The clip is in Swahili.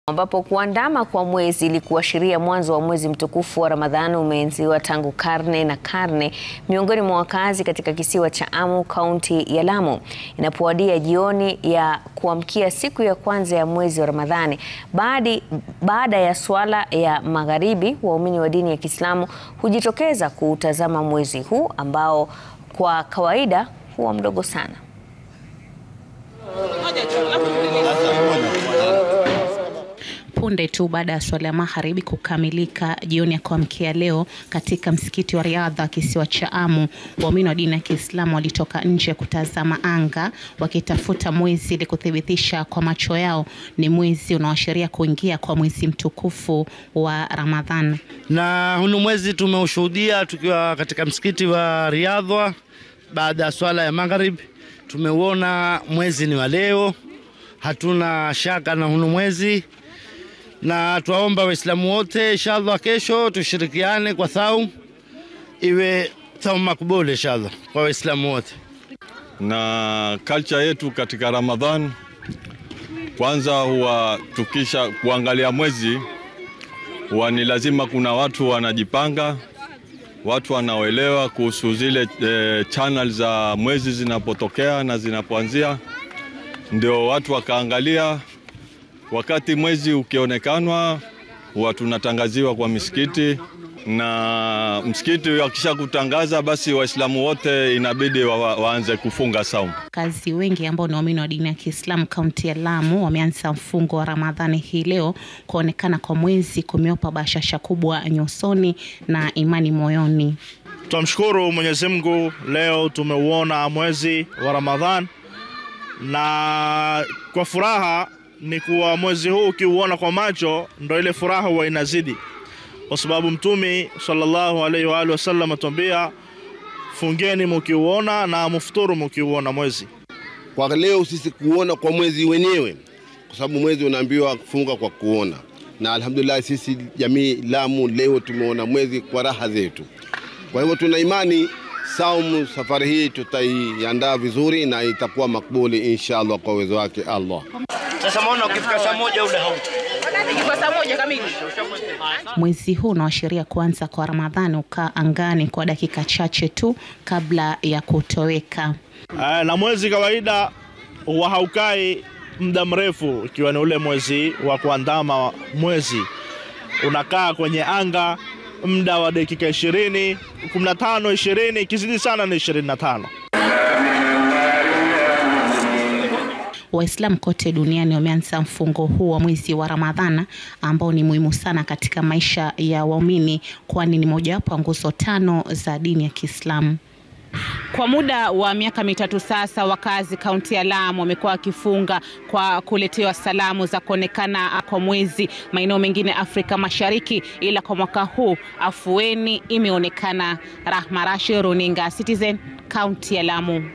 ambapo kuandama kwa mwezi ili kuashiria mwanzo wa mwezi mtukufu wa Ramadhani umeenziwa tangu karne na karne miongoni mwa wakazi katika kisiwa cha Amu, kaunti ya Lamu. Inapowadia jioni ya kuamkia siku ya kwanza ya mwezi wa Ramadhani, baadi, baada ya swala ya magharibi, waumini wa dini ya Kiislamu hujitokeza kuutazama mwezi huu ambao kwa kawaida huwa mdogo sana. Punde tu baada ya swala ya magharibi kukamilika jioni ya kuamkia leo katika msikiti wa Riadha kisiwa cha Amu, waumini wa dini ya Kiislamu walitoka nje kutazama anga wakitafuta mwezi ili kuthibitisha kwa macho yao ni mwezi unaoashiria kuingia kwa mwezi mtukufu wa Ramadhan. Na hunu mwezi tumeushuhudia tukiwa katika msikiti wa Riadha baada ya swala ya magharibi. Tumeuona mwezi ni wa leo, hatuna shaka na hunu mwezi na twaomba Waislamu wote inshallah, kesho tushirikiane kwa thau, iwe thau makubuli inshallah kwa Waislamu wote. Na culture yetu katika Ramadhan, kwanza huwa tukisha kuangalia mwezi, huwa ni lazima kuna watu wanajipanga, watu wanaoelewa kuhusu zile e, channel za mwezi zinapotokea na zinapoanzia, ndio watu wakaangalia wakati mwezi ukionekanwa huwa tunatangaziwa kwa misikiti, na msikiti wakisha kutangaza, basi Waislamu wote inabidi wa, waanze kufunga saumu. Wakazi wengi ambao ni waumini wa dini ya Kiislamu kaunti ya Lamu wameanza mfungo wa Ramadhani hii leo. Kuonekana kwa mwezi kumeopa bashasha kubwa nyusoni na imani moyoni. Tunamshukuru Mwenyezi Mungu, leo tumeuona mwezi wa Ramadhan na kwa furaha ni kuwa mwezi huu ukiuona kwa macho ndo ile furaha huwa inazidi, kwa sababu Mtume sallallahu alaihi wa alihi wasallam atuambia, fungeni mukiuona na mufuturu mukiuona mwezi. Kwa leo sisi kuona kwa mwezi wenyewe, kwa sababu mwezi unaambiwa kufunga kwa kuona, na alhamdulillah sisi jamii Lamu leo tumeona mwezi kwa raha zetu. Kwa hivyo tuna imani saumu safari hii tutaiandaa vizuri na itakuwa makbuli inshallah kwa uwezo wake Allah. Sasa maona ukifika saa moja ule hau Mwezi huu unaashiria kuanza kwa Ramadhani ukaa angani kwa dakika chache tu kabla ya kutoweka. Uh, na mwezi kawaida huwa haukai muda mrefu, ikiwa ni ule mwezi wa kuandama mwezi unakaa kwenye anga muda wa dakika ishirini, kumi na tano, ishirini, ikizidi sana ni ishirini na tano. Waislamu kote duniani wameanza mfungo huu wa mwezi wa Ramadhana ambao ni muhimu sana katika maisha ya waumini, kwani ni mojawapo ya nguzo tano za dini ya Kiislamu. Kwa muda wa miaka mitatu sasa, wakazi kaunti ya Lamu wamekuwa wakifunga kwa kuletewa salamu za kuonekana kwa mwezi maeneo mengine Afrika Mashariki, ila kwa mwaka huu afueni imeonekana. Rahma Rashid, runinga Citizen, kaunti ya Lamu.